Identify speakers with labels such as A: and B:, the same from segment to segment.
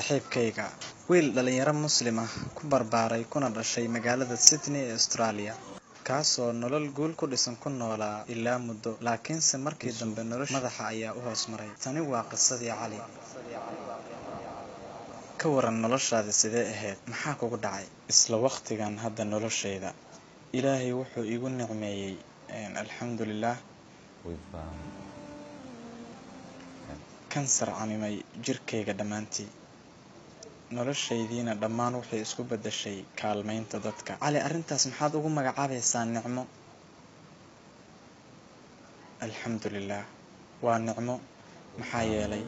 A: saaxiibkayga wiil dhallinyaro muslim ah ku barbaaray kuna dhashay magaalada sydney ee australia kaasoo nolol guul ku dhisan ku noolaa ilaa muddo laakiinse markii dambe nolosha madaxa ayaa u hoos maray tani waa qisadii cali ka waran noloshaada sidee ahayd maxaa kugu dhacay isla waqtigan hadda noloshayda ilaahay wuxuu iigu nicmeeyey alxamdulilah
B: with um,
A: kansar camimay jirkayga dhammaantii noloshaydiina dhammaan waxay isku beddeshay kaalmaynta dadka cali arrintaas maxaad ugu magacaabaysaa nicmo alxamdulilah waa nicmo maxaa yeelay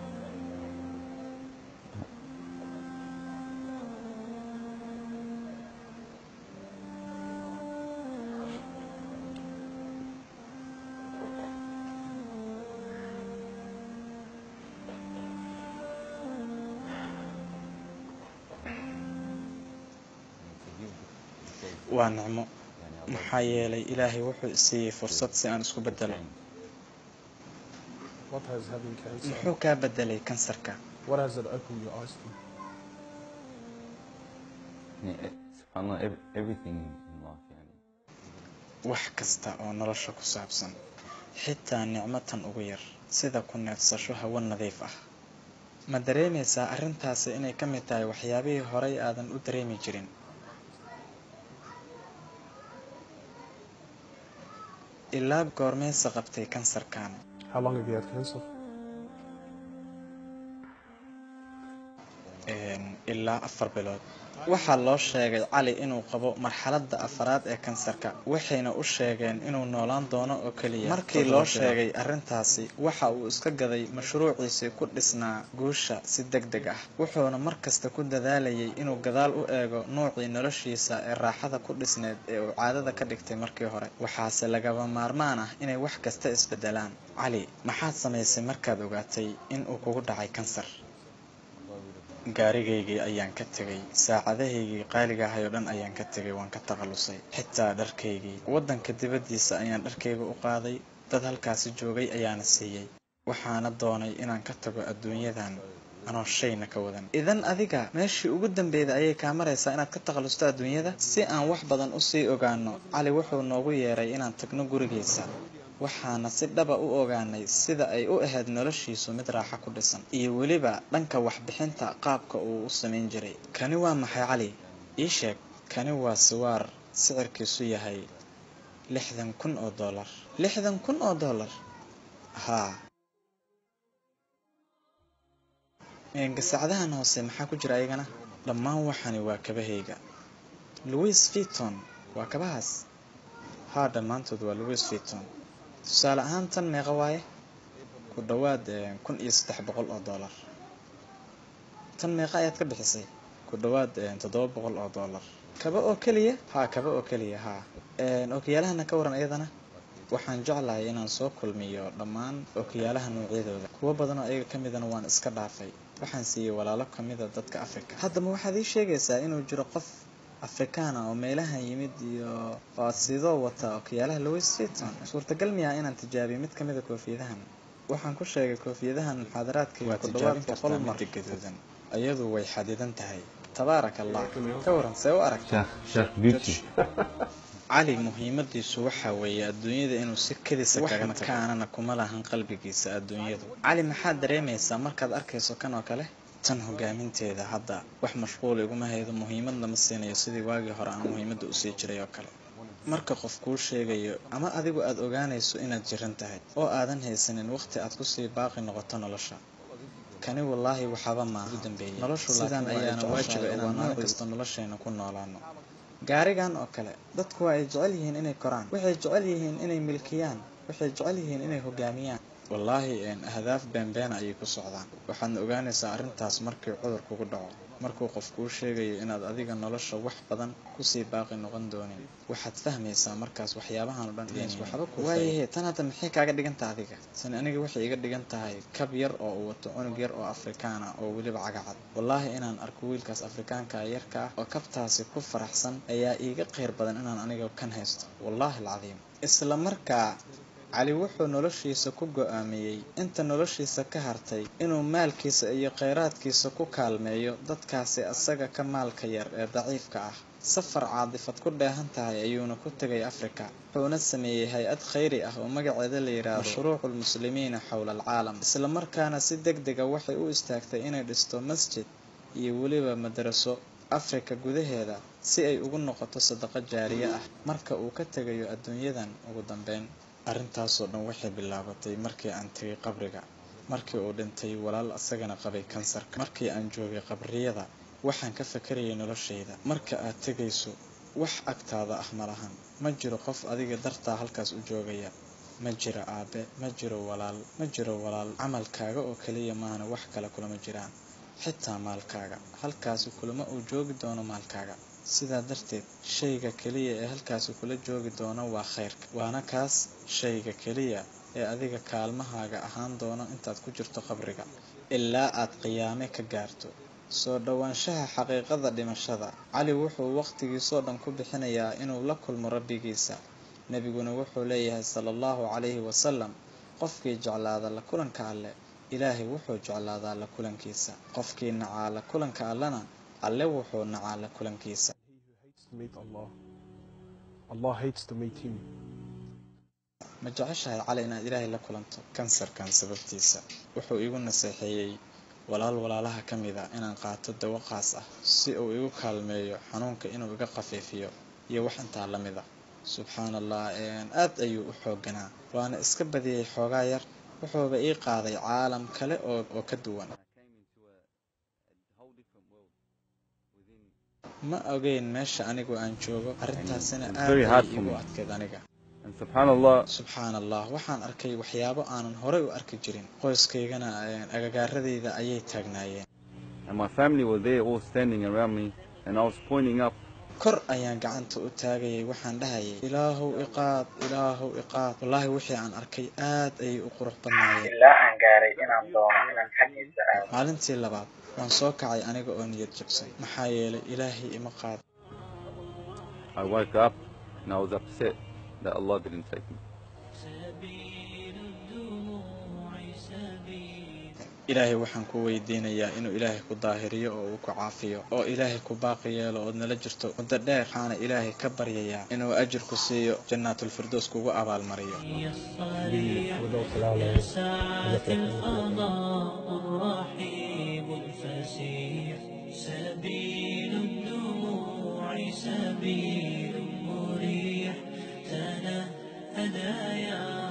B: to give because
A: waa nicmo
B: yani Allah
A: maxaa yeelay ilaahay wuxuu isiiyey fursad si aan isku beddelo
B: change.
C: What has having cancer?
A: muxuu kaa beddelay kansarka
C: What has it opened your eyes to?
B: يعني subhanallah ev- everything in life يعني
A: wax kasta oo nolosha ku saabsan xitaa nicmatan ugu yar sida ku neefsasho hawo nadiif ah ma dareemaysaa arrintaasi inay ka mid tahay waxyaabihii horay aadan u dareemi jirin ilaa goormeysa qabtay kansarkan
C: How long have you had cancer?
A: Een, ilaa afar bilood waxaa loo sheegay cali inuu qabo marxaladda afaraad ee kansarka waxayna u sheegeen inuu noolaan doono oo keliya markii loo sheegay arrintaasi waxa uu iska gaday mashruuciisii ku dhisnaa guusha si deg deg ah wuxuuna mar kasta ku dadaalayay inuu gadaal u eego nuucii noloshiisa ee raaxada ku dhisneed ee uu caadada ka dhigtay markii hore waxaase lagaba maarmaan ah inay wax kasta isbedelaan cali maxaad samaysay markaad ogaatay in uu kugu dhacay kansar gaarigaygii ayaan ka tegay saacadahaygii qaaliga ahay oo dhan ayaan ka tegay waan ka takhallusay xitaa dharkaygii waddanka dibaddiisa ayaan dharkayga u qaaday dad halkaasi joogay ayaana siiyey waxaana doonay inaan ka tago adduunyadan anoo shayna ka wadan idan adiga meeshii ugu dambeyda ayay kaa maraysaa inaad ka takhallusto adduunyada si aan wax badan usii ogaano cali wuxuu noogu yeeray inaan tagno gurigiisa waxaana si dhaba u ogaanay sida ay u ahayd noloshiisu mid raaxo ku dhisan iyo weliba dhanka waxbixinta qaabka uu u samayn jiray kani waa maxay cali ii sheeg kani waa siwaar sicirkiisu yahay lixdan kun oo dollar lixdan kun oo dollar haa Een, gasacadahan hoose maxaa ku jira ayagana dhammaan waxani waa kabahayga louis vuitton waa kabahaas haa dhammaantood waa louis vuitton tusaale ahaan tan meeqa waaye ku dhowaad eh, kun iyo saddex boqol oo dollar tan meeqa ayaad ka bixisay ku dhowaad eh, toddoba boqol oo dollar kaba oo keliya haa kaba oo keliya haa Een, ookiyaalahana ka waran iyadana waxaan jeclahay inaan soo kulmiyo dhammaan ookiyaalaha noocyadooda kuwo badan oo ayaga ka midana waan iska dhaafay waxaan siiyey walaalo ka mida dadka afrika haddaba waxaad ii sheegaysaa inuu jiro qof afrikaan ah oo meelahan yimid iyo oo sidoo wata ookiyaalaha louis vuitton suurtagal miyaa inaan tijaabiyo mid ka mida koofiyadahan waxaan ku sheegay koofiyadahan muxaadaraadkayga ku dhawaad boqol mar gaduudan iyadu way xadidan tahay tabaaraka allah ka waran see u aragtaa
B: Sheikh Sheikh Beauty
A: cali muhiimadiisu waxa weeye adduunyada inuu si kedisa kaga makaanana kuma lahan qalbigiisa adduunyadu cali maxaad dareemaysaa markaad arkayso kan oo kale tan hogaaminteeda hadda wax mashquul iguma haydo muhiimadna ma siinayo sidii waagii hore aan muhiimadda usii jiray oo kale marka qof kuu sheegayo ama adigu aad ogaanayso inaad jiran tahay oo aadan haysanin waqti aad kusii baaqi noqoto nolosha kani wallaahi waxaba maaha dambeeyey noloshu sidaan ayaana waajiba inaan maalin kasta nolosheena ku noolaano gaarigan oo kale dadku waa ay jecel yihiin inay koraan waxay jecel yihiin inay milkiyaan waxay jecel yihiin inay hogaamiyaan wallaahi een, ahdaaf beenbeena ayay ku socdaan waxaadna ogaanaysaa arrintaas markii cudur kugu dhaco markuu qof kuu sheegayo inaad adiga nolosha wax badan kusii baaqi noqon doonin waxaad fahmaysaa markaas waxyaabahan oo dhan inays waxba ku waayahe tan hadda maxay kaaga dhigan tahay adiga tani aniga waxay iga dhigan tahay kab yar oo uu wato cunug yar oo afrikaan ah oo weliba cagacad wallaahi inaan arko wiilkaas afrikaanka ah yarka ah oo kabtaasi ku faraxsan ayaa iiga khayr badan inaan aniga kan haysto wallaahi alcadiim isla markaa cali wuxuu noloshiisa ku go'aamiyey inta noloshiisa ka hartay inuu maalkiisa iyo kheyraadkiisa ku kaalmeeyo dadkaasi asaga ka maalka yar ee daciifka ah safar caadifad ku dheehan tahay ayuuna ku tegay afrika wuxuuna sameeyey hay-ad khayri ah oo magaceeda la yidhaahdo mashruucu lmuslimiina xowla alcaalam islamarkaana si deg dega waxay u istaagtay inay dhisto masjid iyo weliba madaraso afrika gudaheeda si ay ugu noqoto sadaqo jaariye ah marka uu ka tegayo adduunyadan ugu dambeyn arrintaasoo dhan waxay bilaabatay markii aan tegay qabriga markii uu dhintay walaal asagana qabay kansarka markii aan joogay qabriyada waxaan ka fakarayay noloshayda marka aad tegayso wax agtaada ah ma lahan ma jiro qof adiga dartaa halkaas u joogaya ma jiro aabe ma jiro walaal ma jiro walaal camalkaaga oo keliya maana wax kale kulama jiraan xitaa maalkaaga halkaasi kulama uu joogi doono maalkaaga sidaa darteed shayga keliya ee halkaasi kula joogi doono waa khayrka waana kaas shayga keliya ee adiga kaalmahaaga ahaan doono intaad ku jirto qabriga ilaa aad qiyaame ka gaarto soo dhowaanshaha xaqiiqada dhimashada cali wuxuu waqtigiisoo dhan ku bixinayaa inuu la kulmo rabbigiisa nebiguna wuxuu leeyahay sala allahu calayhi wasalam qofkii jeclaada la kulanka alleh ilaahay wuxuu jeclaadaa la kulankiisa qofkii nacaa la kulanka allena alle wuxuu nacaa la kulankiisa
C: He who hates to meet Allah, Allah hates to meet him.
A: ma jeceshahay cali inaad ilaahay la kulanto kansarkan sababtiisa wuxuu igu naseexeeyey walaal walaalaha ka mid a inaan qaato dawo qaas ah si uu igu kaalmeeyo xanuunka inuu iga khafiifiyo iyo wax intaa la mid a subxaan allah aad ayuu u xooganaa waana iska badiyey xoogaa yar wuxuuba ii qaaday caalam kale oo oo ka duwan
B: I came into a, a whole different world within.
A: ma ogeyn meesha anigu aan joogo arrintaasina
B: it's
A: aad
B: very
A: ay
B: hard for
A: igu
B: me.
A: adkeed aniga
B: And subhanallah,
A: subxaan allah waxaan arkay waxyaabo aanan horey u arki jirin qoyskaygana agagaaradayda ayay taagnaayeen
B: and my family were there all standing around me, and I was pointing up.
A: kor ayaan gacanta u taagayay waxaan dhahayay ilaahow iqaad ilaahow iqaad wallaahi wixii aan arkay aad ayay u qurux badnaayeen
D: ilaa aan gaaray inaan doono inaan xaggiisa aado
A: maalintii labaad waan soo kacay aniga oo niyad jabsay maxaa yeelay ilaahay ima qaad
B: I woke up and I was upset that Allah didn't take me.
A: ilaahay waxaan ku weydiinayaa inuu ilaahay ku daahiriyo oo uu ku caafiyo oo ilaahay ku baaqi yeelo ood nala jirto muddo dheer waxaana ilaahay ka baryayaa inuu ajir ku siiyo jannaatulfirdows kugu abaalmariyo
C: Without Allah,
E: ساعة القضاء الرحيم الفسيح سبيل الدموع سبيل مريح تنهدى يا